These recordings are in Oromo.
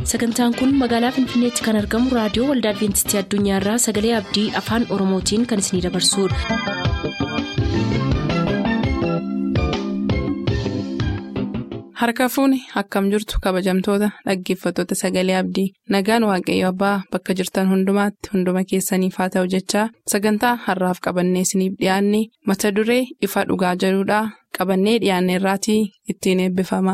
sagantaan kun magaalaa finfinneetti kan argamu raadiyoo waldaa adventistii addunyaarraa sagalee abdii afaan oromootiin kan isinidabarsudha. harka fuuni akkam jirtu kabajamtoota dhaggeeffattoota sagalee abdii nagaan waaqayyo abbaa bakka jirtan hundumaatti hunduma keessaniif haa ta'u jechaa sagantaa harraaf qabannee isiniif dhiyaanne mata duree ifa dhugaa jedhudhaa qabannee dhiyaanne irraatii ittiin eebbifama.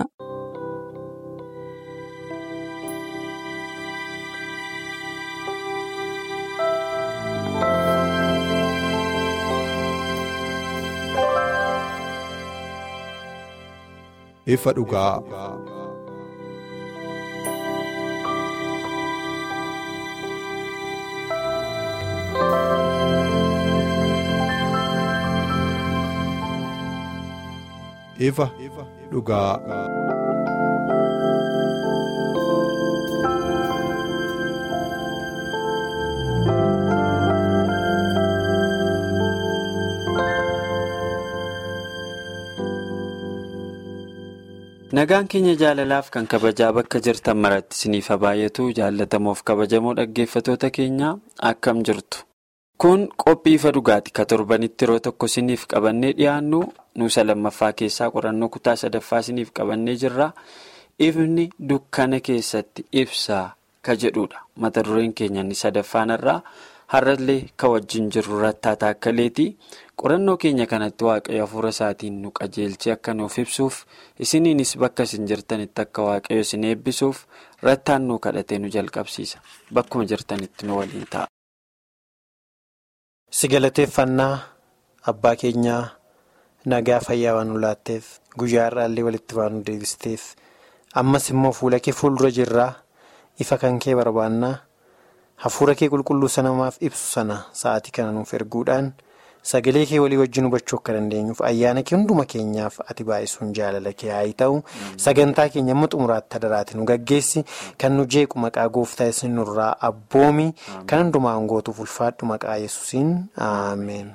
ifa dhugaa. ifa dhugaa. Nagaan keenya jaalalaaf kan kabajaa bakka jirtan maratti isiniif baay'atu jaallatamoof kabajamoo dhaggeeffatoota keenya akkam jirtu. Kun qophii ifa dhugaati ka torbanitti yeroo tokko isiniif qabannee dhiyaannu nuusa lammaffaa keessaa qorannoo kutaa sadaffaa isiniif qabannee jirra. Ifni dukkana keessatti ibsaa ka jedhudha. Mata dureen keenya inni sadaffaanarraa har'allee ka wajjin jirru rattaa taakkaleeti. qorannoo keenya kanatti waaqayyo hafuura isaatiin nu qajeelchee akka nuuf ibsuuf isiniinis bakka isin jirtanitti akka waaqayyo isin eebbisuuf rattaan nu kadhatee nu jalqabsiisa bakkuma jirtanitti nu waliin ta'a. si galateeffannaa abbaa keenyaa nagaa fayyaa waan nu laatteef guyyaa irraallee walitti waan nu deebisteef ammas immoo fuula kee fuuldura jirraa ifa kan kee barbaannaa hafuura kee qulqulluu sanamaaf ibsu sana sa'aatii kana nuuf erguudhaan. Sagalee kee walii wajjin hubachuu akka dandeenyuuf ayyaana kee hunduma keenyaaf ati baay'isuun jaalala kee haa ta'u sagantaa keenya amma xumuraatti hadaraati nu gaggeessi kan nu jeequ maqaa gooftaa isin nurraa abboomi kan hundumaan gootuuf ulfaadhu maqaa yesuusiin ameen.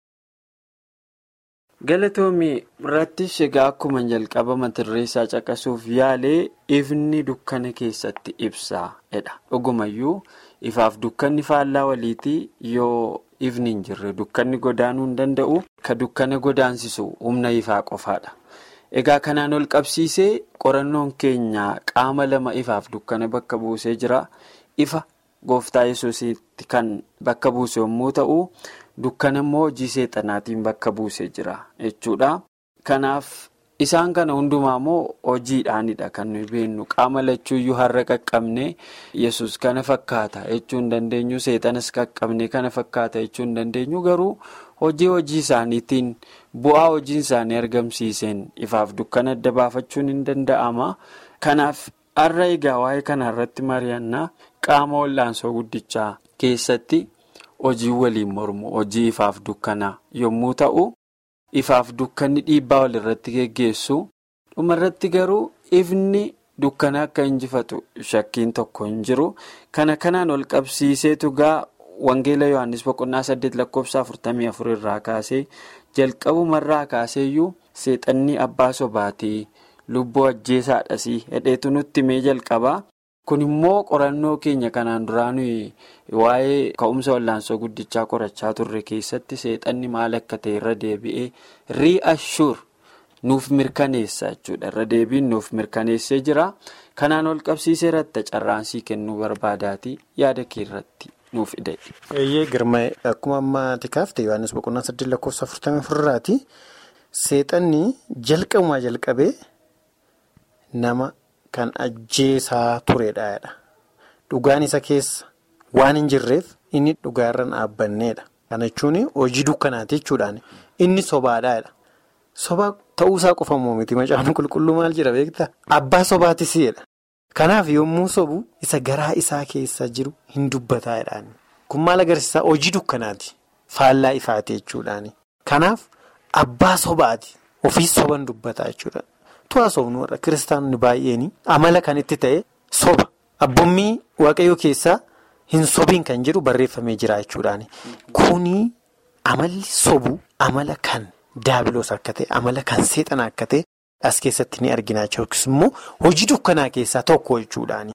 Galatoomii irratti egaa akkuma jalqaba mata duree isaa caqasuuf yaalee ifni dukkana keessatti ibsaa jedha dhugumayyuu ifaaf dukkanni faallaa waliitii yoo. ifni hin jirre dukkanni godaanuu hin danda'u ka dukkana godaansisu humna ifaa qofaadha egaa kanaan ol qabsiisee qorannoon keenya qaama lama ifaaf dukkana bakka buusee jira ifa gooftaa yesuusitti kan bakka buuse yommuu ta'u dukkana immoo hojii seexanaatiin bakka buusee jira jechuudha kanaaf isaan kana hundumaa immoo hojiidhaanidha kan nuyi beennu qaama lachuuyyuu har'a qaqqabne yesus kana fakkaata jechuu hin dandeenyu seexanas qaqqabne kana fakkaata jechuu hin dandeenyu garuu hojii hojii isaaniitiin bu'aa hojiin isaanii argamsiiseen ifaaf dukkana adda baafachuun hin danda'ama kanaaf har'a egaa waa'ee kana irratti mari'annaa qaama wal'aansoo guddichaa keessatti hojii waliin mormu hojii ifaaf dukkanaa yommuu ta'u. ifaaf dukkanni dhiibbaa wal irratti geggeessu dhumarratti garuu ifni dukkana akka injifatu shakkiin tokko hin jiru kana kanaan ol qabsiiseetu gaa wangeela yohannis boqonnaa saddeet lakkoofsa afurtamii afur irraa kaasee jalqabumarraa kaaseeyyuu seexanni abbaa sobaatii lubbuu ajjeesaadhasii hedheetu nutti mee jalqabaa. kun immoo qorannoo keenya kanaan duraa nuyi waa'ee ka'umsa wallaansoo guddichaa qorachaa turre keessatti seexanni maal akka ta'e irra deebi'ee ri'ashuur nuuf mirkaneessa jechuudha irra deebiin nuuf mirkaneessee jira kanaan ol qabsiisee irratti carraansii kennuu barbaadaatii yaada kee irratti nuuf hidhe. eeyyee girma akkuma ammaati kaafte yohannis boqonnaa saddeet lakkoofsa afurtamii afurraati seexanni jalqabumaa jalqabee nama. Kan ajjeesaa turedha. Dhugaan isa keessa waan hin jirreef inni dhugaarra dhaabbanneedha. Kana jechuun hojii dukkanaati jechuudhaan inni sobaadhaadha. Soba ta'uusaa qofa miti macaan qulqulluu maal jira beektaa? Abbaa sobaatisidha. Kanaaf yommuu sobu isa garaa isaa keessa jiru hin dubbataadhaan. Kun maal agarsiisaa hojii dukkanaati. Faallaa ifaati jechuudhaan. Kanaaf abbaa sobaati. Ofii soban dubbataa jechuudha. Tu'aa sobnu warra kiristaanonni baay'een amala kan itti ta'e soba abbommii waaqayyoo keessaa hin sobiin kan jedhu barreeffamee jira jechuudhaani. Kuni amalli sobu amala kan daabiloos akka ta'e amala kan seexana akka ta'e as keessatti ni arginaa yookiis immoo hojii dukkanaa keessaa tokko jechuudhaani.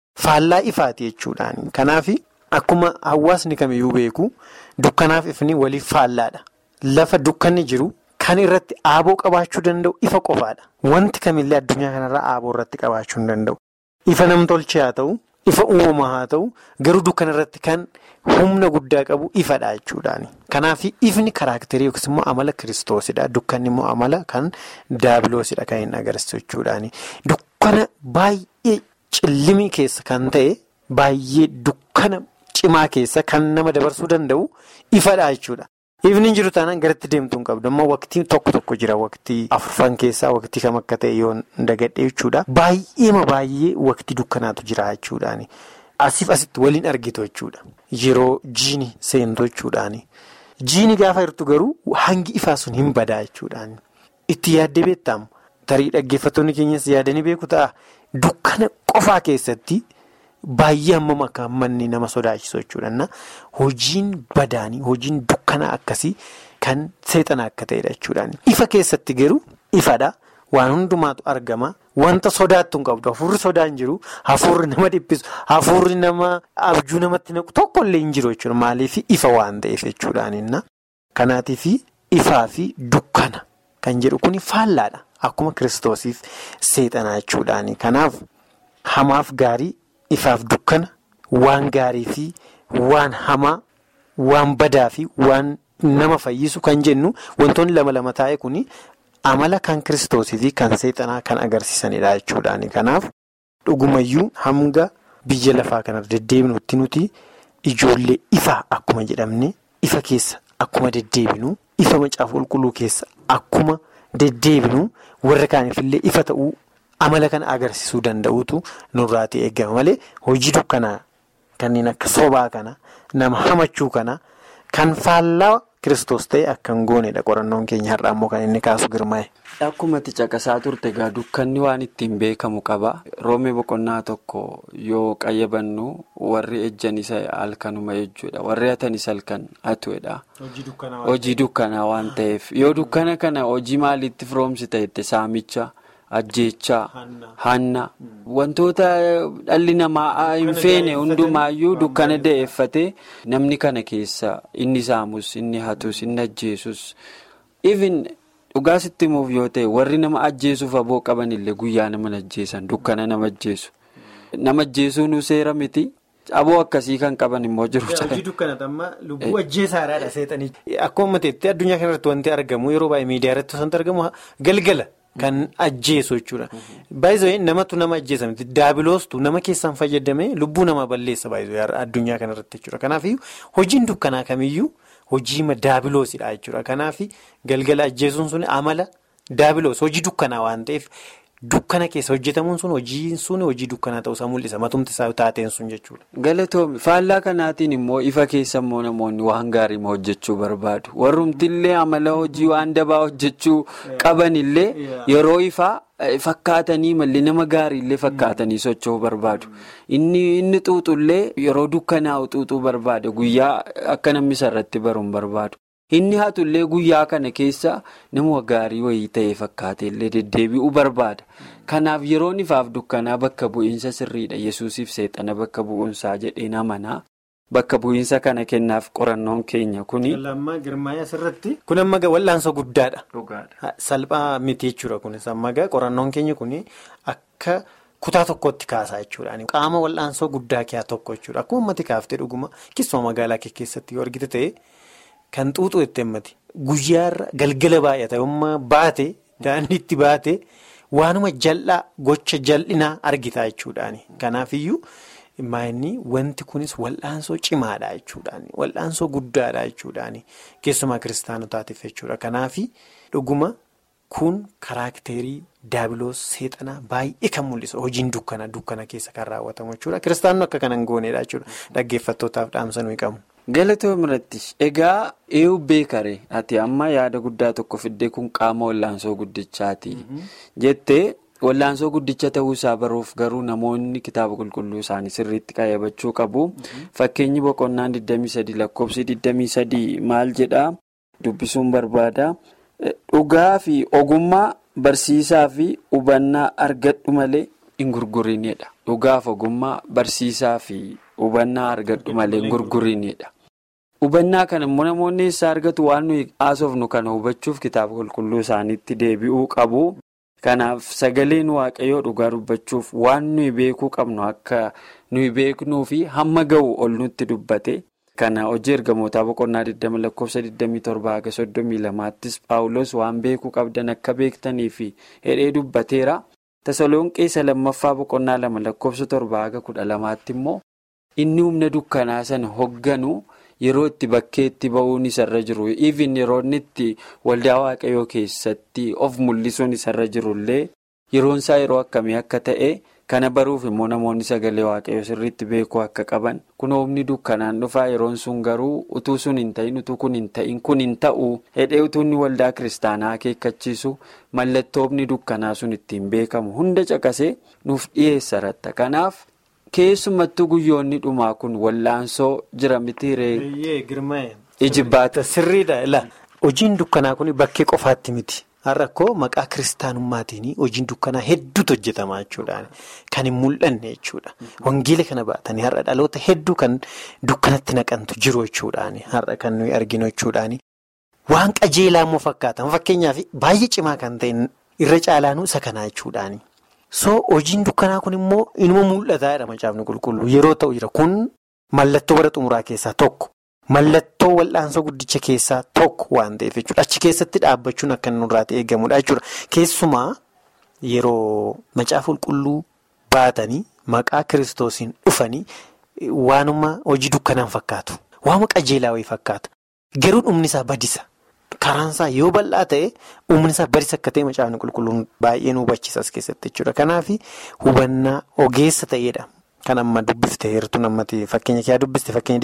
faallaa ifaati jechuudhaani. Kanaaf akkuma hawaasni kamiyyuu beeku dukkanaaf ifni waliif faallaadha. Lafa dukkanni jiru kan irratti aaboo qabaachuu danda'u ifa qofaadha. Wanti kamillee addunyaa kanarraa aaboo irratti qabaachuu hin danda'u. Ifa namtolchee haa ta'u, ifa uumamaa haa ta'u, garuu dukkana irratti kan humna guddaa qabu ifadha jechuudhaani. Kanaaf ifni karaakterii yookiis immoo amala kiristoosidha. Dukkanni immoo amala kan daabiloosidha kan hin agarsiisu jechuudhaani. Dukkana baay'ee cillimii keessa kan ta'e baay'ee dukkana cimaa keessa kan nama dabarsuu danda'u ifadha jechuudha. Ifni jiru taanaan garatti deemtuu hin qabdu. Amma waqtii tokko tokko jira. Waqtii afurfan keessaa waqtii kam akka ta'e yoo dagadhee jechuudha. Baay'eema baay'ee waqtii dukkanaatu jira jechuudhaani. Asiif asitti waliin argitu jechuudha. Yeroo jiini seentu jechuudhaani. Jiini gaafa jirtu garuu hangi ifaa sun hin badaa jechuudhaani. Itti yaaddee beektamu. Tarii dhaggeeffattoonni keenyas yaadanii beeku ta'a. Dukkana qofaa keessatti. Baay'ee hammam akka hammanni nama sodaachisu jechuudha. Hojiin badaanii hojiin dukkanaa akkasii kan seexana akka ta'edha jechuudhaan. Ifa keessatti garuu ifadha. Waan hundumaatu argama. Wanta sodaattu hin qabdu. Hafuurri sodaan jiru. Hafuurri nama dhiphisu. Hafuurri nama abjuu namatti naqu tokkollee hin jiru jechuudha. Maaliif ifa waan ta'eef jechuudhaan. Kanaatiif ifaa fi dukkana kan jedhu kun faallaadha. Akkuma kiristoosiif seexanaa jechuudhaani. Kanaaf hamaaf gaarii. Ifaaf dukkana waan gaarii fi waan hamaa waan badaa fi waan nama fayyisu kan jennu wantoonni lama lama taa'e kun amala kan kiristoosii fi kan seexanaa kan agarsiisanidha jechuudhaani. Kanaaf dhugumayyuu hanga biyya lafaa kana deddeebinutti nuti ijoollee ifaa akkuma jedhamne ifa keessa akkuma deddeebinu ifa macaafa qulqulluu keessa akkuma deddeebinu warra kaaniifillee ifa ta'uu. Amala kana agarsiisuu danda'utu nurraatii eegama malee hojii dukkanaa kanneen akka sobaa kana nama hamachuu kana kan faallaa kiristoos ta'e akka hin goonedha qorannoon keenya har'a ammoo kan inni kaasu girmaa'e. Akkuma caqasaa turte egaa dukkanni waan ittiin beekamu qaba. Roomee boqonnaa tokko yoo qayyabannu warri ejjan isa halkanuma jechuudha. Warri hatanis halkan hatuudha. Hojii dukkanaa waan ta'eef yoo dukkana kana hojii maaliitti firoomsi ta'etti saamicha. Ajjeechaa, hanna wantoota dhalli namaa hin feene hundumaayyuu dukkana da'eeffatee namni kana keessa inni saamus, inni hatus, inni ajjeesus. Even dhugaa sitti himuuf yoo ta'e warri nama ajjeesuuf aboo qaban illee guyyaa nama ajjeesan dukkana nama ajjeesu. Nama ajjeesuun seera miti. Aboo akkasii kan qaban immoo jiru. Hojii dukkanata amma lubbuu ajjeesaadha seexanii. Akkuma ta'etti addunyaa kanarratti wanti argamu yeroo baay'ee miidiyaa irratti wanti argamu galgala. Kan ajjeesu jechuudha. Baay'ee namatu nama ajjeesa miti. Daabiloostu nama keessaan fayyadamee lubbuu nama balleessa baay'ee addunyaa kanarratti jechuudha. Kanaafiyyuu hojiin dukkanaa kamiyyuu hojii daabiloosidha jechuudha. Kanaaf galgala ajjeesuun sun amala daabiloos hojii dukkanaa waan ta'eef dukkana keessa hojjetamuun sun hojiin sun hojii dukkanaa ta'uusaa mul'isa. Matumti isaa taateen sun jechuudha. Galatoomi faallaa kanaatiin immoo ifa keessa immoo namoonni waan gaarii hojjechuu barbaadu. Warrumtillee amala hojii waan dabaa hojjechuu qabanillee yeroo ifaa fakkaatanii mallee nama gaariillee fakkaatanii socho'uu barbaadu. Inni xuuxullee yeroo dukkanaa'u xuuxuu barbaada. Guyyaa akka namni sarratti baruun barbaadu. Inni hatullee guyyaa kana keessa nama gaarii wayii ta'e fakkaatellee deddeebi'uu barbaada. Kanaaf yeroon ifaaf dukkanaa bakka bu'iinsa sirriidha. Yesuusiif seexana bakka bu'uunsaa jedheen amanaa. Bakka bu'iinsa kana kennaaf qorannoon keenya kuni. Lammaa girmaa'ee asirratti. Kun amma wal'aansoo guddaadha. Salphaa miti jechuudha kunis amma qorannoon keenya kuni akka kutaa tokkotti kaasaa jechuudha. Qaama wal'aansoo guddaa keessaa tokko jechuudha. Akkuma ummati kaaftee dhuguma keessumaa magaalaa keessatti yoo argite ta'e. Kan xuuxuu itti himmati. Guyyaarra galgala baay'ata yommuu baate daandiitti baate waanuma jal'aa gocha jal'inaa argita jechuudhaani. Kanaafiyyuu maayinni wanti kunis wal'aansoo cimaadha jechuudhaani. Wal'aansoo guddaadha jechuudhaani. Keessumaa kiristaanotaatiif jechuudha. Kanaafi dhuguma kun karaakterii daabiloos seexanaa baay'ee kan mul'isu. Hojiin dukkana dukkana keessa kan raawwatamu jechuudha. Kiristaanonni akka kanan goonedha jechuudha. Dhaggeeffattootaaf dhaamsa nuyi qabu. Galatoom irratti egaa eeyyuu beekare ati amma yaada guddaa tokko fiddee kun qaama wallaansoo guddichaati jettee wallaansoo guddicha ta'uusaa baruuf garuu namoonni kitaaba qulqulluu isaanii sirriitti qayyabachuu qabu fakkeenyi boqonnaan 23 lakkoofsi 23 maal jedhaa dubbisuun barbaada dhugaa fi ogummaa barsiisaa fi hubannaa argadhu malee hin gurgurinidha. Dhugaaf ogummaa barsiisaa fi hubannaa argadhu malee hin gurgurinidha. Hubannaa kana immoo namoonni eessaa argatu waan nuyi haasofnu kana hubachuuf kitaaba qulqulluu isaaniitti deebi'uu qabu. Kanaaf sagaleen waaqayyoo dhugaa dubbachuuf waan nuyi beekuu qabnu akka nuyi beeknuu fi hamma ga'u ol nutti dubbate. Kana hojii ergamootaa boqonnaa 20 lakkoofsa 27 haga 32ttis Paawulos waan beekuu qabdan akka beektanii fi hidhee dubbateera. Tasalonqeessa lammaffaa boqonnaa lama lakkoofsa 7 haga 12tti immoo inni humna dukkanaa sana hogganu yeroo itti bakkeetti ba'uun isarra jiru. Even yeroo inni itti waldaa waaqayyoo keessatti of mul'isuun isarra jirullee yeroon isaa yeroo akkamii akka ta'e. Kana baruuf immoo namoonni sagalee waaqayyoo sirriitti beekuu akka qaban kun humni dukkanaan dhufaa yeroon sun garuu utuu sun hin ta'in utuu kun hin ta'in kun hin ta'u hedhee utuu inni waldaa kiristaanaa akeekkachiisu mallattoo humni dukkanaa sun ittiin beekamu hunda caqasee nuuf dhiyeessa ratta. Kanaaf keessumattuu guyyoonni dhumaa kun wallaansoo jira mitiiree. Ijibbaata sirriidha ila hojiin dukkanaa kun bakkee qofaatti miti. Har'a koo maqaa kiristaanummaatiin hojiin dukkanaa hedduutu hojjetamaa jechuudha. Kan hin mul'anne jechuudha. Wangeela kana baatanii har'a dhaloota hedduu kan dukkanatti naqantu jiru jechuudhaan har'a kan nuyi arginu jechuudhaan waan qajeelaa immoo fakkaatan fakkeenyaaf baay'ee cimaa kan ta'e irra caalaanuu isa kanaa jechuudhaan. So hojiin dukkanaa kun immoo inuma mul'ataa jedha macaafni qulqulluu yeroo ta'u jira kun mallattoo bara xumuraa keessaa tokko. Mallattoo wal'aansoo guddicha keessaa tokko waan ta'eef jechuudha. Achi keessatti dhaabbachuun akka nurraa eegamudha jechuudha. Keessumaa yeroo macaafa qulqulluu baatanii maqaa kiristoosiin dhufanii waanuma hojii dukkanaan fakkaatu. Waanuma qajeelaa wayii fakkaata. Garuu dhumni isaa badisa. Karaan isaa yoo bal'aa ta'e dhumni isaa badisa akka ta'e macaafni qulqulluun baay'ee nu hubachiisa as keessatti jechuudha. Kanaaf hubannaa ogeessa ta'edha. Kan amma dubbifte heertuu namatti fakkeenya kee dubbiste fakkeenya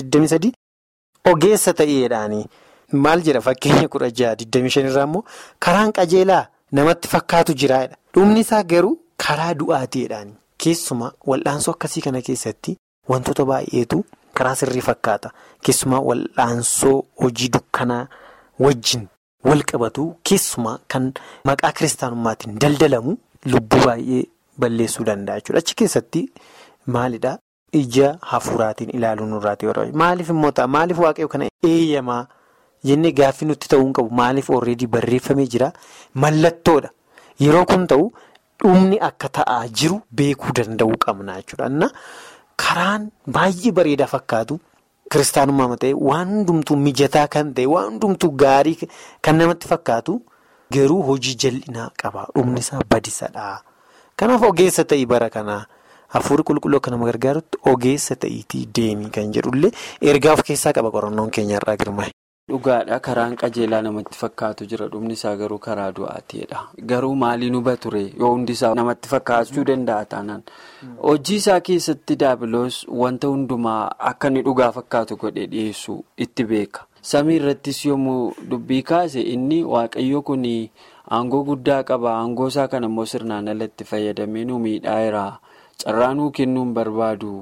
23 Ogeessa ta'eedhaani maal jedha fakkeenya kudha jaha 25 irraa immoo karaan qajeelaa namatti fakkaatu jiraadha. Dhumni isaa garuu karaa du'aateedhaani. Keessumaa wal'aansoo akkasii kana keessatti wantoota baay'eetu karaa sirrii fakkaata. Keessumaa wal'aansoo hojii dukkanaa wajjin wal qabatu keessumaa kan maqaa kiristaanummaatiin daldalamu lubbuu baay'ee balleessuu danda'a jechuudha. Achi keessatti maalidhaa? Ija hafuuraatiin ilaaluun nurraati yeroo maaliif immoo ta'a maaliif waaqayyo kana eeyyamaa jennee gaaffii nutti ta'uu hin qabu maaliif already barreeffamee jira mallattoodha yeroo kun ta'u dhumni akka ta'aa jiru beekuu danda'uu qabna jechuudha. Karaan baay'ee bareedaa fakkaatu kiristaanummaa ta'e waan hundumtuu mijataa kan ta'e waan hundumtuu gaarii kan namatti fakkaatu garuu hojii jal'inaa qaba dhumni isaa badisadha. Kanaaf ogeessa ta'ii bara kanaa. Hafuurri qulqulluu akka nama gargaarutti ogeessa ta'iitii deemii kan jedhullee ergaa of keessaa qaba qorannoon keenyarraa girmaa'e. Dhugaadha karaan qajeelaa namatti fakkaatu jira dhumni isaa garuu karaa du'aateedha. Garuu maaliin huba ture yoo hundi isaa namatti fakkaachuu danda'a taanaan. Hojii isaa keessatti daabiloos wanta hundumaa akka inni dhugaa fakkaatu godhee dhiyeessuu itti beeka. Samii irrattis yommuu dubbii kaase inni waaqayyo kun aangoo guddaa qaba aangoo isaa kana immoo sirnaan alatti fayyadamee nu miidhaa Carraa nuu kennuun barbaadu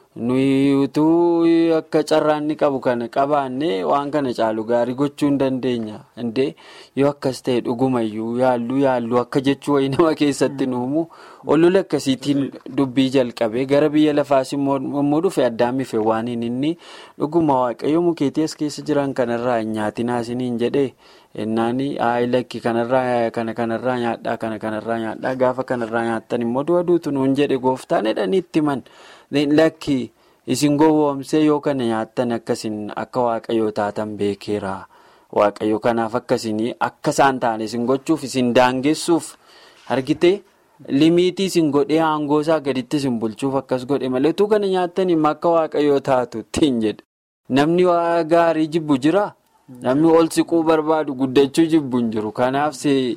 nuyi utuu akka carraa inni qabu kana qabaannee waan kana caalu gaarii gochuu hin dandeenya. Indee yoo akkas ta'e dhugumayyuu yaalluu yaalluu akka jechuu wayii nama keessatti nuumu olola akkasiitiin dubbii jalqabee gara biyya lafaas immoo dhufe addaan mife waan inni dhuguma waaqayyo mukeetii as keessa jiran kanarraa hin nyaatinaa isiniin jedhee. Innaani lakki kanarraa kana kanarraa nyaadhaa kana kanarraa nyaadhaa gaafa kanarraa nyaattan immoo du'a duutu nuun jedhe gooftaan jedhanii itti himan lakki isin gowwoomsee yoo kana nyaattan akkasiin akka waaqayyoo taatan beekeera waaqayyo kanaaf akkasiin akka isaan ta'an isin gochuuf isin daangessuuf argite limiitii isin godhee aangoo isaa gaditti isin bulchuuf akkas godhe malee utuu kana nyaattanii akka waaqayyoo taatu ittiin jedhe namni waa gaarii jibbu jira. Namni ol siquu barbaadu guddachuu jibbu hin jiru. Kanaaf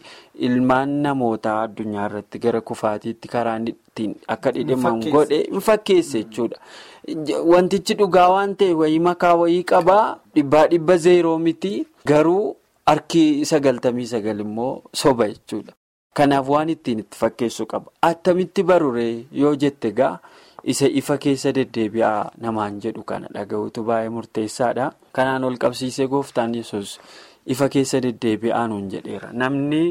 ilmaan namootaa addunyaa irratti gara kufaatiitti karaa ittiin akka dhidhimamu godhe hin fakkeesse jechuudha. Wantichi dhugaa waan ta'e wayii makaa wayii qabaa dhibbaa dhibba zeeroo miti garuu harki sagaltamii sagal immoo soba jechuudha. Kanaaf waan ittiin itti fakkeessu qaba. Attamitti baruree yoo jette gaa. isa ifa keessa deddeebi'aa namaan jedhu kana dhaga'uutu baay'ee murteessaadha. Kanaan ol qabsiisee gooftaan yesus ifa keessa deddeebi'aa nuun jedheera. Namni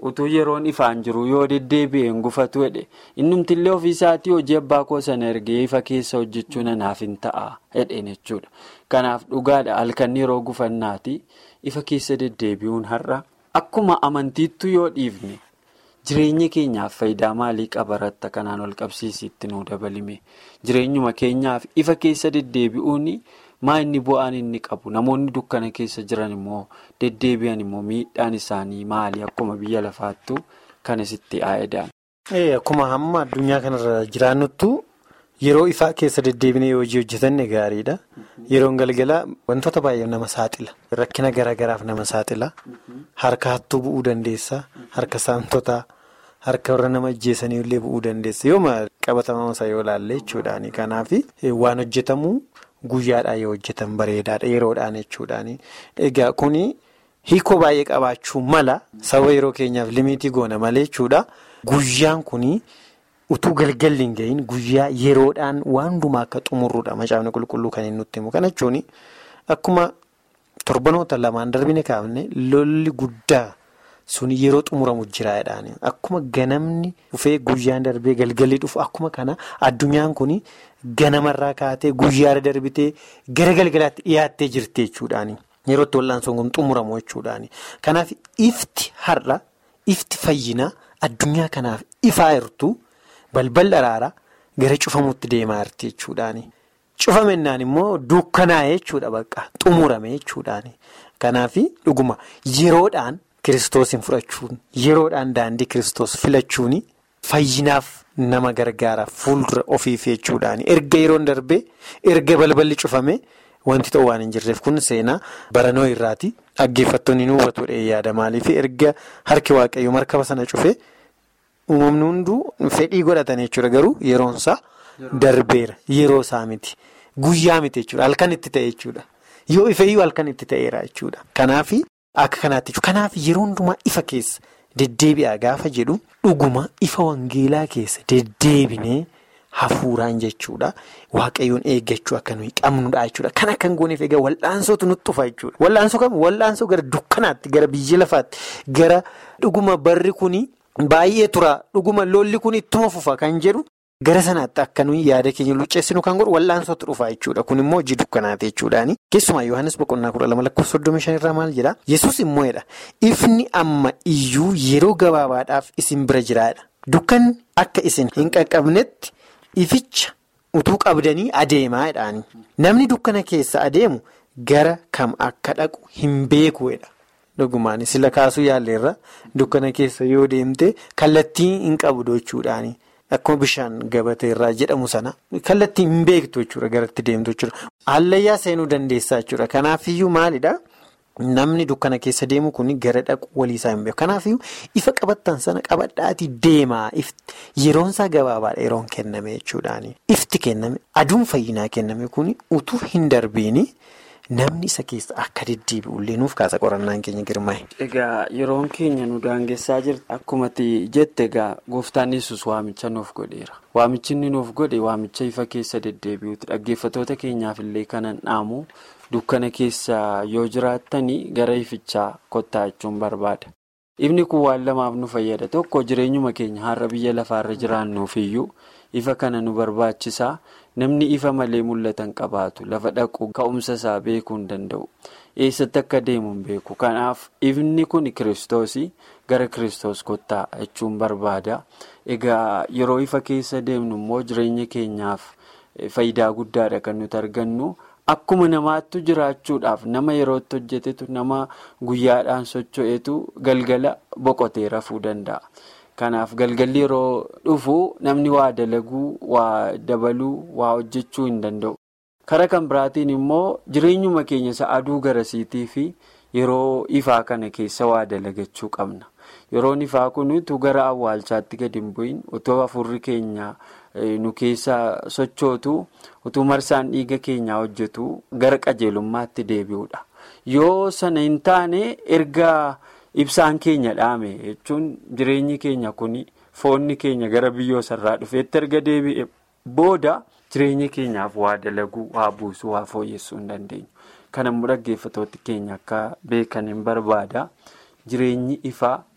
utuu yeroon ifaan jiru yoo deddeebi'een gufatu jedhe innumtillee ofiisaatii hojii abbaa koo sana ergee ifa keessa hojjechuu nanaaf hin ta'a jedheen jechuudha. Kanaaf dhugaadha halkan yeroo gufannaati ifa keessa deddeebi'uun har'a akkuma amantiittu yoo dhiifne jireenya keenyaaf faayidaa maalii qabaratta kanaan ol qabsiisitti nuu dabalime jireenyuma keenyaaf ifa keessa deddeebi'uun. maa inni bu'aan inni qabu namoonni dukkana keessa jiran immoo deddeebi'an immoo miidhaan isaanii maali akkuma biyya lafaattu kan isitti aayedaan. Akkuma hamma addunyaa kanarra jiraannuttu yeroo ifaa keessa deddeebinee hojii hojjetanne gaariidha. Yeroon galgalaa wantoota baay'ee nama saaxila. Rakkina garaagaraaf nama saaxila. Harka hattuu bu'uu dandeessa. Harka saamtotaa. Harka warra nama ajjeesanii illee bu'uu dandeessa. Yooma qabatama isaa yoo ilaalle jechuudhaani. Kanaaf waan hojjetamu. Guyyaadhaan yoo hojjetan bareedaadha yeroodhaan jechuudhaani. Egaa kuni hiikoo baay'ee qabaachuu mala saba yeroo keenyaaf limitii goona malee jechuudha. Guyyaan kuni utuu galgalli hin gahin guyyaa yeroodhaan waan hundumaa akka xumurruudha macaafni qulqulluu kan inni nutti himu. Kana jechuun akkuma torbanoota lamaan darbine kaafne lolli guddaa suni yeroo xumuramu jiraadhaan akkuma ganamni dhufee guyyaan darbee galgalli dhufu akkuma kana addunyaan kuni. Ganamarraa kaatee guyyaarra darbitee gara galgalaatti dhiyaattee jirti jechuudhaani. Yeroo itti wal'aansoon kun xumuramu jechuudhaani. Kanaaf ifti har'a ifti fayyinaa addunyaa kanaaf ifaa jirtu balbal araara gara cufamuutti deemaa jirti jechuudhaani. Cufamennaan immoo dukkanaa'ee jechuudha bakka xumurame jechuudhaani. Kanaaf dhuguma yeroodhaan kiristoosiin fudhachuun yeroodhaan daandii kiristoos filachuun fayyinaaf. Nama gargaara fuuldura ofiif jechuudhaani erga yeroon darbee erga balballi cufame wanti ta'u waan hin jirreef kun seenaa baranoo irraati dhaggeeffattoonni nu hubatudha yaada maaliif erga harki waaqayyoo markaba sana cufe uumamni hunduu fedhii godhatan jechuudha garuu yeroonsaa darbeera yeroo isaa miti guyyaa miti jechuudha halkan itti ta'e jechuudha yoo ifeeyyuu halkan itti ta'eera jechuudha kanaaf akka kanaatti jechuudha kanaaf yeroo hundumaa ifa keessa. Deddeebi'aa gaafa jedhu dhuguma ifa wangeelaa keessa deddeebinee hafuuraan jechuudha. Waaqayyoon eeggachuu akka nuyi qabnudha jechuudha. Kan akka hin gooneef egaa wal'aansootu nutti dhufa jechuudha. Wal'aansoo kam wal'aansoo gara dukkanaatti gara biyya lafaatti gara dhuguma barri kuni baay'ee tura dhuguma lolli kun ittuma fufa kan jedhu gara sanaatti akka nuyi yaada keenya luceessinu kan godhu wal'aansootu dhufa jechuudha. Kun immoo hojii dukkanaati jechuudhaani. Keessumaa Yohaannis boqonnaa kudha lama lakkoofsa soddomii shanirraa maal jedhaa? Yesuus immoo jedha. Ifni amma iyyuu yeroo gabaabaadhaaf isin bira jiraadha. Dukkanni akka isin hin qaqqabnetti ificha utuu qabdanii adeemaa jedhaani. Namni dukkana keessa adeemu gara kam akka dhaqu hin beekuudha. Dhugumaan sila kaasuu yaalleerra dukkana keessa yoo deemte kallattii hin qabdu jechuudhaani. Akkuma bishaan gabatee irraa jedhamu sana kallattii hin beektu jechuudha garatti deemtu jechuudha. Hallayyaa seenuu dandeessaa jechuudha. Kanaafiyyuu maalidhaa? Namni dukkana keessa deemu kun gara dhaqu waliisaa hin beeku. Kanaafiyyuu ifa qabattan sana qabadhaatii deemaa yeroon isaa gabaabaadha yeroon kenname jechuudhaani. Ifti kenname aduun fayyinaa kenname kun utuu hin darbiini namni isa keessa akka deddeebi'ullee nuuf kaasa qorannaan keenya girmaa'e. Egaa yeroon keenya nu daangessaa jirti akkuma jette egaa gooftaan yesus waamicha nuuf godheera. Waamichi inni nuuf godhe waamicha ifa keessa deddeebi'uuti. Dhaggeeffattoota keenyaaf illee kanan dhaamu dukkana keessa yoo jiraattanii gara ifichaa kottaa jechuun barbaada. Ifni kun waan lamaaf nu fayyada. Tokko jireenyuma keenya har'a biyya lafaarra jiraannuuf iyyuu ifa kana nu barbaachisaa. Namni ifa malee mul'atan qabaatu lafa dhaqu ka'umsa isaa beekuu hin danda'u. Eessatti akka deemu hin beeku. Kanaaf ifni kun kiristoosii gara kiristoos kottaa jechuun barbaada. Egaa yeroo ifa keessa deemnu immoo jireenya keenyaaf faayidaa guddaadha kan nuti argannu. Akkuma namaattu jiraachuudhaaf nama yerootti hojjetetu nama guyyaadhaan socho'etu galgala boqotee rafuu danda'a. Kanaaf galgalli yeroo dhufu namni waa dalaguu, waa dabaluu, waa hojjechuu hin danda'u. Karaa kan biraatiin immoo jireenyuma keenya isa aduu garasiitii fi yeroo ifaa kana keessa waa dalagachuu qabna. Yeroon ifaa kun utuu gara awwaalchaatti gadi hin bu'iin utoo afurri keenya nu keessa sochootu utuu marsaan dhiiga keenyaa hojjetu gara qajeelummaatti deebi'uudha. Yoo sana hin taane erga. Ibsaan keenya dhaame jechuun jireenyi keenya kun foonni keenya gara biyyoo sarraa dhufeetti erga deebi'e booda jireenya keenyaaf waa dalaguu, waa buusuu, waa fooyyessuu hin dandeenyu. Kan immoo dhaggeeffattoota keenya akka beekan hin barbaada. Jireenyi ifaa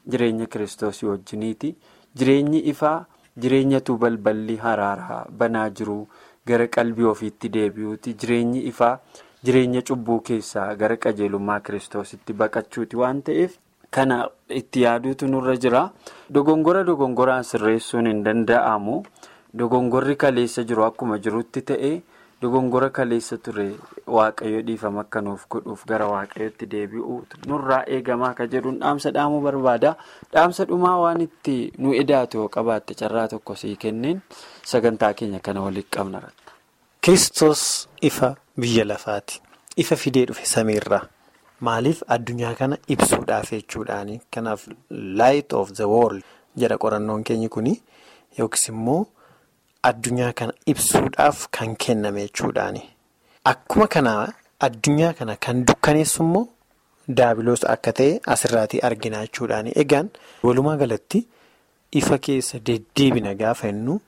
jireenya kiristoosii wajjiniiti jireenyi ifaa jireenyatu balballi haraaraa banaa jiru gara qalbii ofiitti deebi'uuti jireenyi ifaa jireenya cubbuu keessaa gara qajeelummaa kiristoositti baqachuuti waan ta'eef kana itti yaaduutu nurra jira dogongora dogongoraan sirreessuun hin danda'amu dogongorri kaleessa jiru akkuma jirutti ta'e. dogongora kaleessa ture waaqayyo dhiifama akka nuuf godhuuf gara waaqayyootti deebi'u nurraa eegamaa akka jedhuun dhaamsa dhaamuu barbaada dhaamsa dhumaa waan itti nu edaatu yoo qabaatte carraa tokko sii kenneen sagantaa keenya kana walitti qabna. Kiristoos ifa biyya lafaati ifa fidee dhufe samiirraa maaliif addunyaa kana ibsuudhaaf jechuudhaani kanaaf light of the world jedha qorannoon keenyi kuni yookiis immoo. Addunyaa kana ibsuudhaaf kan kenname jechuudhaani. Akkuma kana addunyaa kana kan dukkaneessu immoo daabiloos akka ta'e asirraatii argina jechuudhaani. Egaan walumaa galatti ifa keessa deddeebina gaafa jennu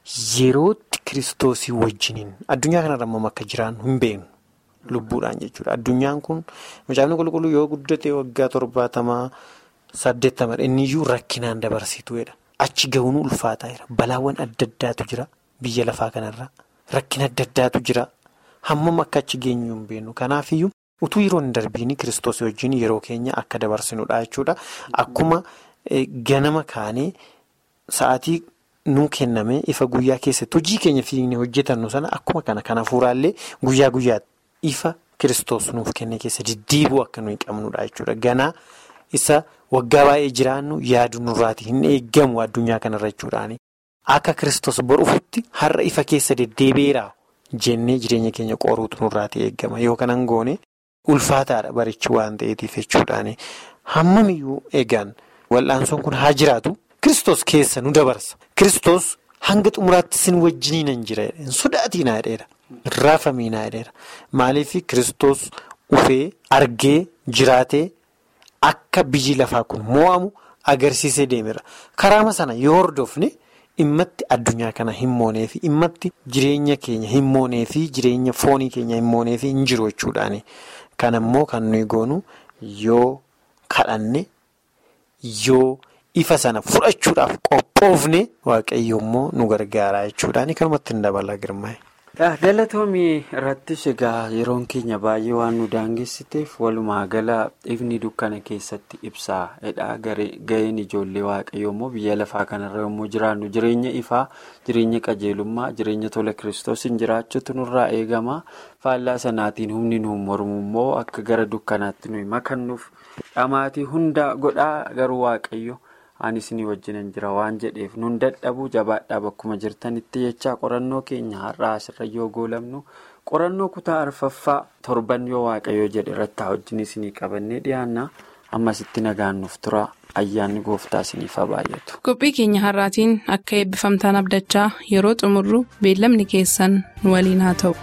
yerootti kiristoosii wajjiniin addunyaa kanarra immoo akka jiraannu hin beeknu lubbuudhaan jechuudha. Addunyaan kun macaafni qulqulluu yoo guddate waggaa torbaatamaa saddeettama inniyyuu rakkinaan dabarsituudha. Achi gahuun ulfaataa jira. Balaawwan adda addaatu jira biyya lafaa kanarra. Rakkina adda addaatu jira. Hammam akka achi geenyu hin beeknu. Kanaafiyyuu utuu yeroo hin darbiin kiristoos wajjin yeroo keenya akka dabarsinudha jechuudha. Akkuma ganama kaanee sa'aatii nuu kenname ifa guyyaa keessatti hojii keenya fiignee hojjetannu sana akkuma kana kan hafuuraallee guyyaa guyyaatti ifa kiristoos nuuf kenne keessa deddeebi'uu akka nuyi qabnudha jechuudha. Ganaa isa. Waggaa baay'ee jiraannu yaadu nurraati hin eeggamu addunyaa kanarra jechuudhaani. Akka kiristoos boruufutti har'a ifa keessa deddeebi'eera jennee jireenya keenya qoruutu nurraati eeggama. Yoo kanan goone ulfaataadha barichi waan ta'eetiif jechuudhaani. Hammamiyyuu eegaan wal'aansoon kun haa jiraatu kiristoos keessa nu dabarsa. Kiristoos hanga xumuraatti sin wajjiniin jira hin sodaatinaa jedheera. Raafamiinaa jedheera. Maaliif kiristoos ufee argee jiraatee. Akka biyyi lafaa kun mo'amu agarsiisee deemera. Karaama sana yoo hordofne dhimmatti addunyaa kana hin mooneefi dhimmatti jireenya keenya hin mooneefi jireenya foonii keenya hin mooneefi hin jiru jechuudhaani. Kan immoo kan nuyi goonu yoo kadhanne yoo ifa sana fudhachuudhaaf qophoofne waaqayyo immoo nu gargaara jechuudhaani kanumatti hin dabala girmaa'e. galatoomii irrattis egaa yeroon keenya baay'ee waan nu daangessiteef walumaa gala ifni dukkana keessatti ibsaa jedha ga'een ijoollee waaqayyoo immoo biyya lafaa kanarra yommuu jiraannu jireenya ifaa jireenya qajeelummaa jireenya tola kiristoosiin jiraachuutu nurraa eegama faallaa sanaatiin humni nu mormu immoo akka gara dukkanaatti nuyi makannuuf dhamaatii hunda godhaa garuu waaqayyo. anis ni wajjinan jira waan jedheef nun dadhabuu jabaadhaa bakkuma jirtanitti jechaa qorannoo keenya har'aa asirra yoo goolamnu qorannoo kutaa arfaffaa torban yoo waaqayyoo jedhe irratti wajjin isinii qabannee dhiyaanna ammasitti nagaannuuf tura ayyaanni gooftaa isiniif baay'atu. qophii keenya har'aatiin akka eebbifamtaan abdachaa yeroo xumurru beellamni keessan nu waliin haa ta'u.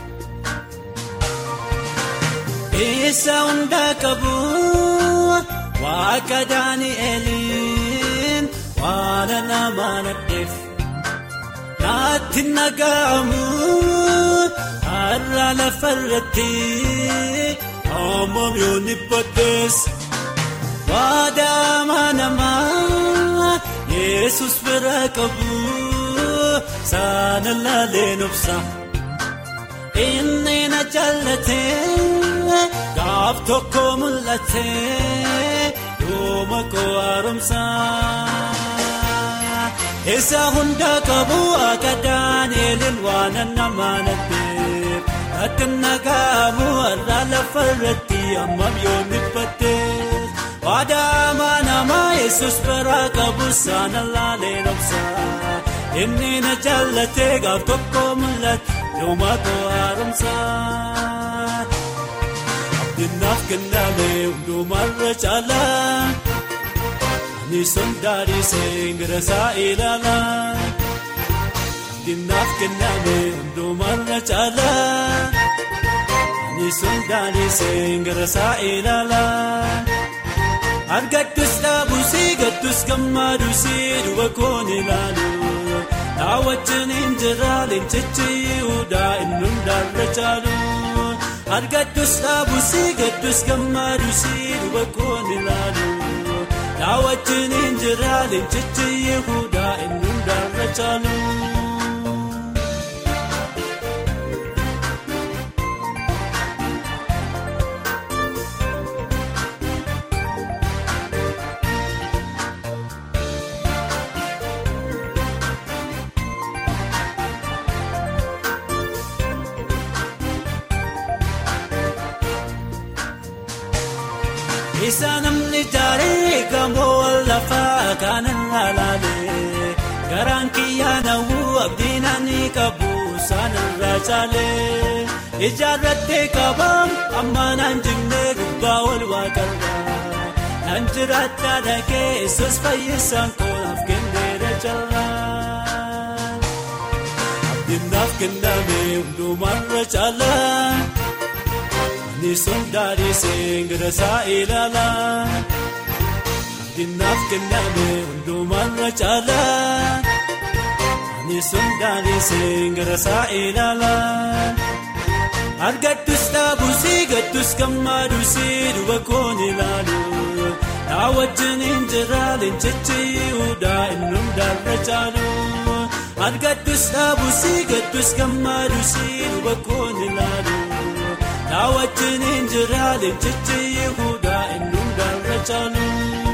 Waaqa Daani'eliin waan nama nadheef naatti naga'amu har'a lafarratti hammam yoo nibbadees waadaama namaa Yesus bira qabu saana laaleen obsa inni na jaallatee gaaf tokko mul'atee. Yooma koo haaromsaa isa hunda qabu akka Daani'eliin waan nama nadheef ati nagaamu har'a lafarratti hammam yoo nibbadees waadaama namaa yesus biraa qabu saana laaleen obsaa inni na jaallatee gaaf tokko mul'ate yooma koo haaromsaa. Dinnaaf kenname hundumarra caalaa ani sondaarisee gara isaa ilaalaa. Dinnaaf kenname hundumarra caalaa ani sondaarisee gara isaa ilaalaa. Argattus dhaabusii gattus gammaadusii duba koon ilaalu. Naa wajjin hin jira leencichi yihudaa inni hundaarra caalu. Argattus dhaabusii gattus gammaadusii duba koon ilaalu. naa wajjin hin jira leencichi Yihudaa inni hundarra caalu. Isa namni jaaree gamoo lafaa kanan laalee garaan kiyyaa nawuu abdiin ani qabu saanirraa caalee ijaarrattee qabam amma naan jimnee gubbaa ol waaqarraa naan jiraattaa dhagee yesus fayyisaan koolaaf kenneera jalaa abdiin naaf kenname hundumarra caalaa. Nisun daadhii seengirra saa ilaalaa Dinaaf kenname hundumarra caalaa Nisun daadhii seengirra saa ilaalaa Argattus dhaabusii gattus gammaadusii duba koon ilaalu Naa wajjin hin jira leencichi Yihudaa inni hundarra caalu Argattus dhaabusii gattus gammaadusii duba koon ilaalu. Naa wajjin hin jira leencichi Yihudaa inni hundarra caalu.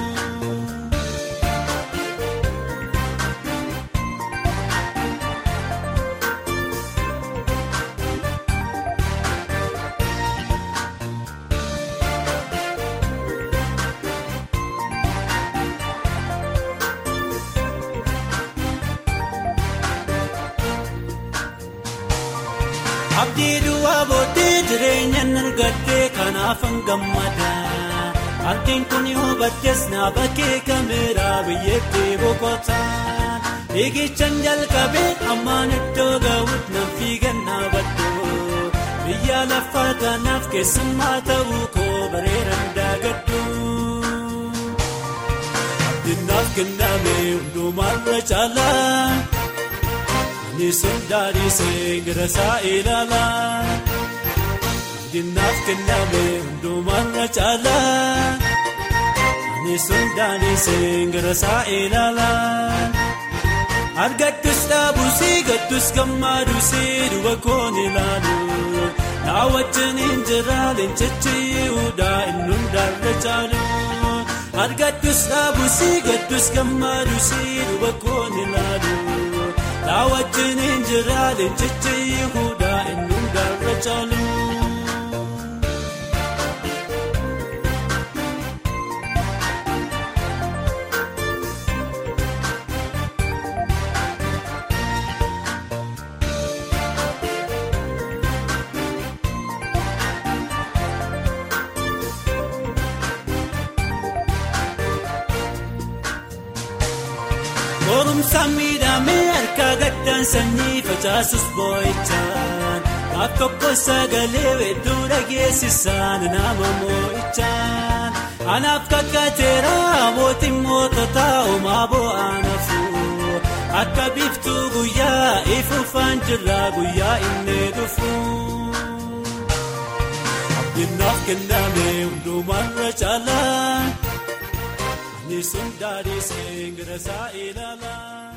Abdii duwwaa booddee jireenyaan argattee kanaafan gammada. Ardiin kun yoo baddees na bakkee kameeraa biyyattii boqotaan. Fiigichaan jalqabee ammaan iddoo gahuutti nan fiigan dhaabaddoo. Biyya lafaa kanaaf keessummaa ta'uu koo bareedan daagaddu. Abdiin naaf kenname hundumarra caalaa. Nisun daadhii seengirra saa ilaalaa Dinaaf kenname hundumarra caalaa Nisun daadhii seengirra saa ilaalaa Argattus dhaabusii gattus gammaadusii duba koon ilaalu Naa wajjin hin jira leencichi Yihudaa inni hundarra caalu Argattus dhaabusii gattus gammaadusii duba koon ilaalu. Naa wajjin hin jira leencichi Yihudaa inni hundarra caalu. Qorumsaan miidhamee harka gaddaan sanyii facaasus boo'ichaan Gaaf tokko sagalee weedduu dhageessisaan nama moo'ichaan Anaaf kakkateera mootiin moototaa homaa bo'aan hafuu Akka biiftuu guyyaa ifuufaan jirra guyyaa inni dhufu. Abdiinaaf kenname hundumarra caalaa. Nisun daadhii seengirra saa ilaalaa.